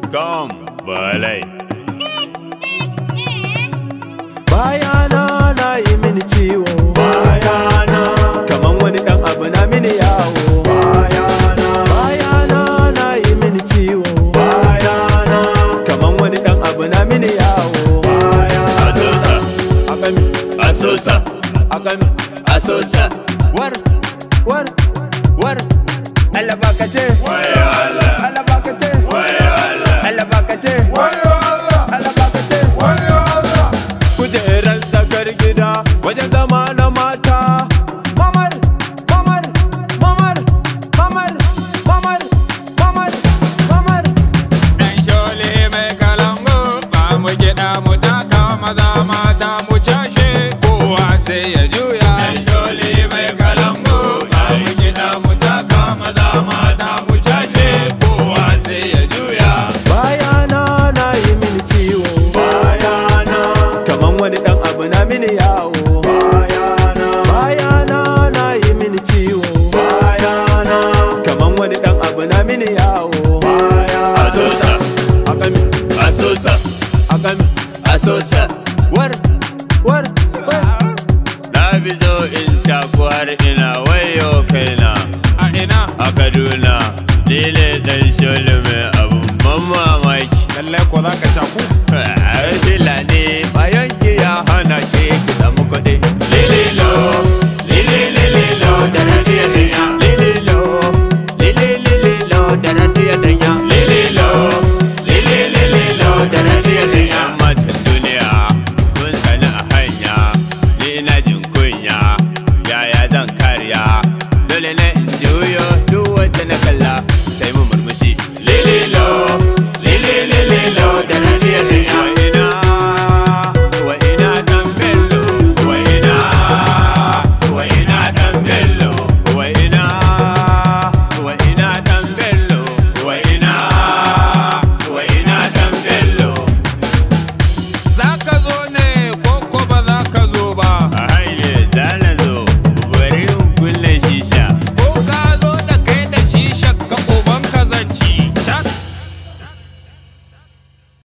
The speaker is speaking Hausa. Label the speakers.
Speaker 1: Come, balai.
Speaker 2: bayana na yi mini ciwo
Speaker 1: Bayana,
Speaker 2: kaman wani dan abu na mini yawo
Speaker 1: bayana,
Speaker 2: bayana na yi mini ciwo
Speaker 1: bayana,
Speaker 2: kaman wani dan abu na mini yawo
Speaker 1: Asosa,
Speaker 2: akami
Speaker 1: asosa,
Speaker 2: akami
Speaker 1: asosa.
Speaker 2: war war war Allah bakace
Speaker 1: Wayo Allah,
Speaker 2: Allah bakace
Speaker 1: wayo Allah,
Speaker 2: Allah bakace Allah bakace kujeran tsakar gida wajen zama na mata mamar mamar mamar mamar mamar mamar mamar
Speaker 3: Dan shole mai kalangu ba mu kiɗa mu taka maza mata mu cashe kowa sai ya juya. Dan shole mai kalangu ba mu kiɗa mu taka maza mata mu cashe kowa sai ya juya.
Speaker 2: bayana na yi mini ciwo
Speaker 1: bayana,
Speaker 2: kaman wani dan abu na mini yawo
Speaker 1: bayana,
Speaker 2: bayana na yi mini ciwo
Speaker 1: bayana,
Speaker 2: kaman wani dan abu na mini yawo
Speaker 1: Asosa,
Speaker 2: akami
Speaker 1: asosa,
Speaker 2: akami
Speaker 1: asosa.
Speaker 2: war war war
Speaker 1: Na bi zo in taku har ina wayo kaina
Speaker 3: A ina
Speaker 1: a Kaduna. Ni ne dan shole mai abun ban mamaki.
Speaker 3: lallai ko za ka shaku.
Speaker 1: Fila ne bayan giya